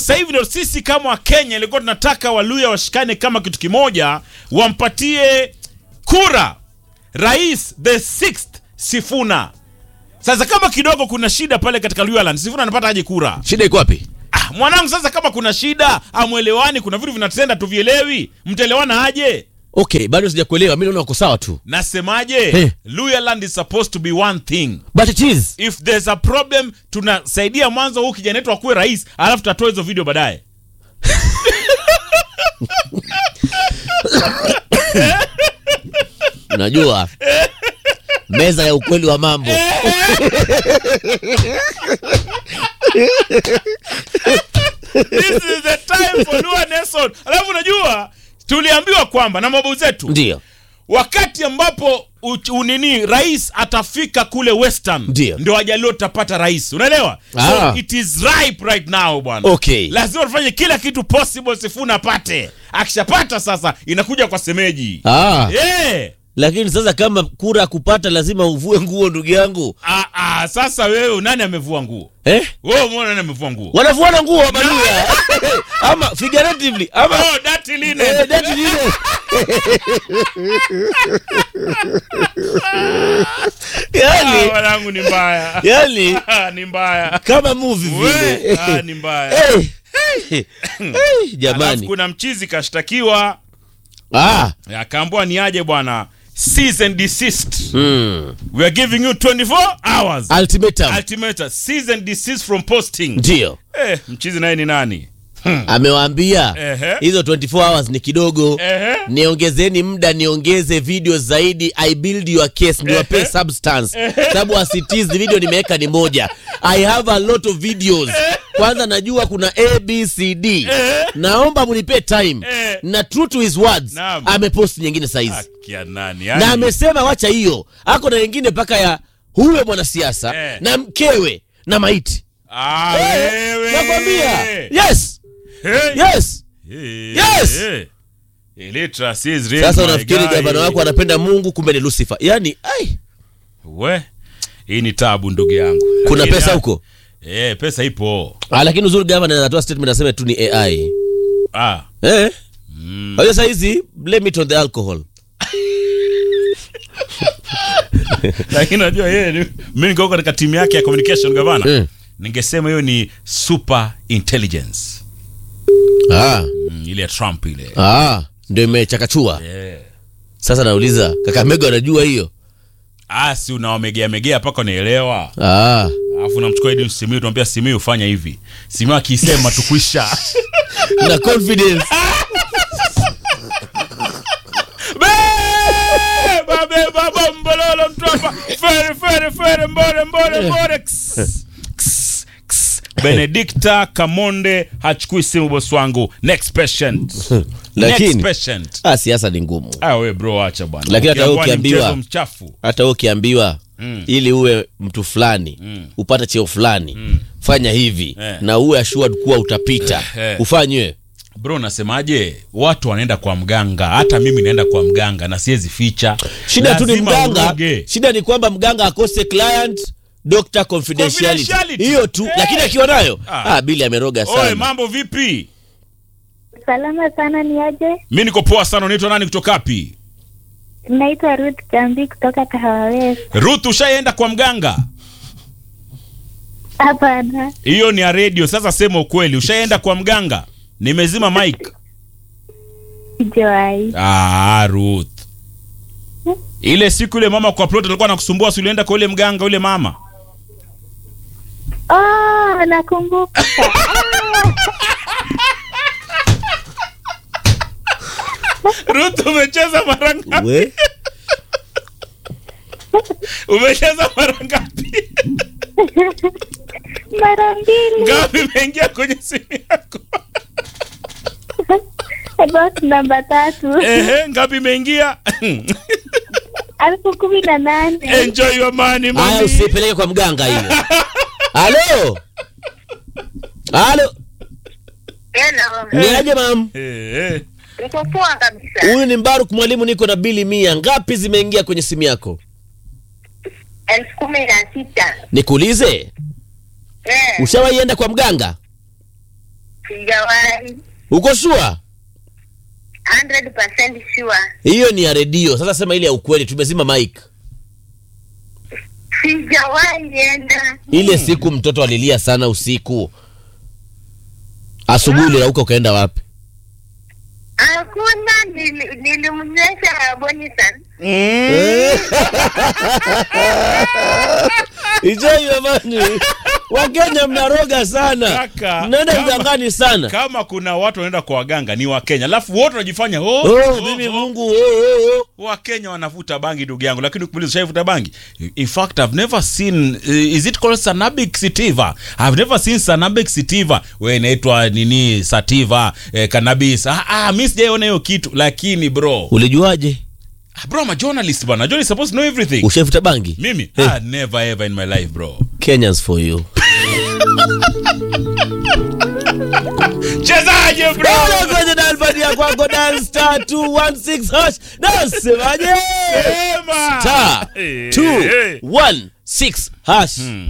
sasa hivi ndio sisi kama Wakenya ilikuwa tunataka Waluya washikane kama kitu kimoja, wampatie kura rais the sixth Sifuna. Sasa kama kidogo kuna shida pale katika Luyaland, Sifuna anapata aje kura? Shida iko wapi? Ah, mwanangu, sasa kama kuna shida, amwelewani, kuna vitu vinatenda tuvielewi, mtaelewana aje? Okay, bado sijakuelewa. Mimi naona uko sawa tu. Nasemaje? Eh. Luyaland is supposed to be one thing. But it is. If there's a problem, tunasaidia mwanzo huu kijana wetu akuwe rais, alafu tutatoa hizo video baadaye. Unajua meza ya ukweli wa mambo. This is the time for Lua Nelson. Alafu unajua tuliambiwa kwamba na mababu zetu Ndio. wakati ambapo uch- unini rais atafika kule Western Ndio. ndio Wajaluo tutapata rais, unaelewa? Ah. So it is ripe right now bwana. Okay. Lazima tufanye kila kitu possible Sifuna apate. Akishapata sasa inakuja kwa semeji. Ah, Yeah. lakini sasa kama kura kupata lazima uvue nguo ndugu yangu. Ah, ah, sasa wewe nani amevua nguo? Eh? Wewe umeona nani amevua nguo? Wanavuana nguo wabaluya. ama figuratively ama Oh, dirty linen. eh, that is it. Ah, yani, wanangu ni mbaya. yani Ah, ni mbaya. kama movie We, vile. ah, ni mbaya. Eh. Eh, Alafu Jamani. kuna mchizi kashtakiwa Ah. akaambiwa ni aje bwana cease and desist Mm. we are giving you 24 hours Ultimatum. ultimatum cease and desist from posting Ndio. eh, mchizi naye ni nani Amewaambia Ehe. hizo 24 hours ni kidogo. Ehe. niongezeni muda niongeze video zaidi i build your case niwape substance sababu asitiz video nimeweka ni moja i have a lot of videos kwanza najua kuna abcd naomba munipe time Eh. na true to his words Naam. amepost nyingine saizi Akia nani na yani, amesema wacha hiyo ako na wengine mpaka ya huyo mwanasiasa Eh. na mkewe na maiti ah, wewe. nakwambia yes Hey. yes Hey. Yes. Hey. Illiteracy is real, sasa my unafikiri guy. gavana wako anapenda mungu kumbe ni lucifer yani ai we hii ni tabu ndugu yangu kuna Lakini, pesa ah, huko eh, pesa ipo Ah, lakini uzuri gavana anatoa statement aseme tu ni AI. ah. Eh? Mm. Kwa hiyo saa hizi blame it on the alcohol. lakini unajua yeye ni- mi niko katika timu yake ya communication gavana Mm. ningesema hiyo ni super intelligence Ah, mm, ile ya trump ile ah, ndio imechakachua. yeah. Sasa nauliza Kakamega anajua hiyo? ah, si unawamegea megea mpaka unaelewa Ah. alafu unamchukua Edwin Simiyu tunamwambia Simiyu fanya hivi Simiyu akisema tukwisha Na confidence. Beba, beba, bombololo, mtwapa. Fere, fere, fere, mbore, mbore, mbore. Ks, ks, ks. benedikta kamonde hachukui simu bosi wangu next patient Lakini- next patient Ah, siasa ni ngumu. ah we bro acha bwana Lakini hata wewe Ukiambiwa ni ukiambiwa- mchezo mchafu Hata wewe ukiambiwa Mm. ili uwe mtu fulani Mm. upate cheo fulani fanya hivi Eh. na uwe assured kuwa utapita Eh. ufanywe bro nasemaje watu wanaenda kwa mganga hata mimi naenda kwa mganga na siwezi ficha shida tu ni Lazima mganga uroge. shida ni kwamba mganga akose client doctor confidentiality Confidentiality. hiyo tu Eh. lakini akiwa nayo Ah. ah, bili ameroga oe sana mambo vipi Salama sana, ni aje? mi niko poa sana unaitwa nani kutoka wapi Naitwa Ruth Jambi kutoka Kahawa West. ruth ushaenda kwa mganga Hapana, hiyo ni ya redio sasa sema ukweli ushaenda kwa mganga nimezima mike sijawahi. ah, ruth ile siku ile mama kwa plot alikuwa nakusumbua si ulienda kwa ule mganga ule mama Oh, nakumbuka. ruth umecheza mara ngapi We? umecheza mara ngapi Mara mbili. ngapi imeingia kwenye simu yako About namba tatu. ehe ngapi imeingia Elfu kumi na nane. enjoy your money haya money. usipeleke kwa mganga hiyo halo halo ni aje mam Eh, eh. Niko poa kabisa. huyu ni mbaruk mwalimu niko na bili mia ngapi zimeingia kwenye simu yako elfu kumi na sita nikuulize Eh, ushawaienda kwa mganga Sijawahi. uko shua 100% sure. hiyo ni ya redio sasa sema ile ya ukweli tumezima mike Sijawahi enda. ile siku mtoto alilia sana usiku asubuhi ulirauka ukaenda wapi Hakuna nili- nilimnywesha Bonisan. ijai jamani wakenya mnaroga sana Kaka, mnaenda kama- mgangani sana kama kuna watu wanaenda kwa waganga ni wakenya alafu wote wanajifanya oh, oh, oh, mimi oh. mungu oh, oh, oh. wakenya wanavuta bangi ndugu yangu lakini ukimaliza ushaivuta bangi in fact i've never seen uh, is it called sanabic sativa i've never seen sanabic sativa we inaitwa nini sativa eh, cannabis ah, ah mi sijaiona hiyo kitu lakini bro ulijuaje Ah, bro I'm a journalist bana journalist supposed to know everything ushaifuta bangi mimi Eh. ah, never ever in my life bro kenyans for you chezaje bro Bora kwenye dalbani ya kwako dan star 216 hash nasemaje Sema. star Eh, eh. 216 hash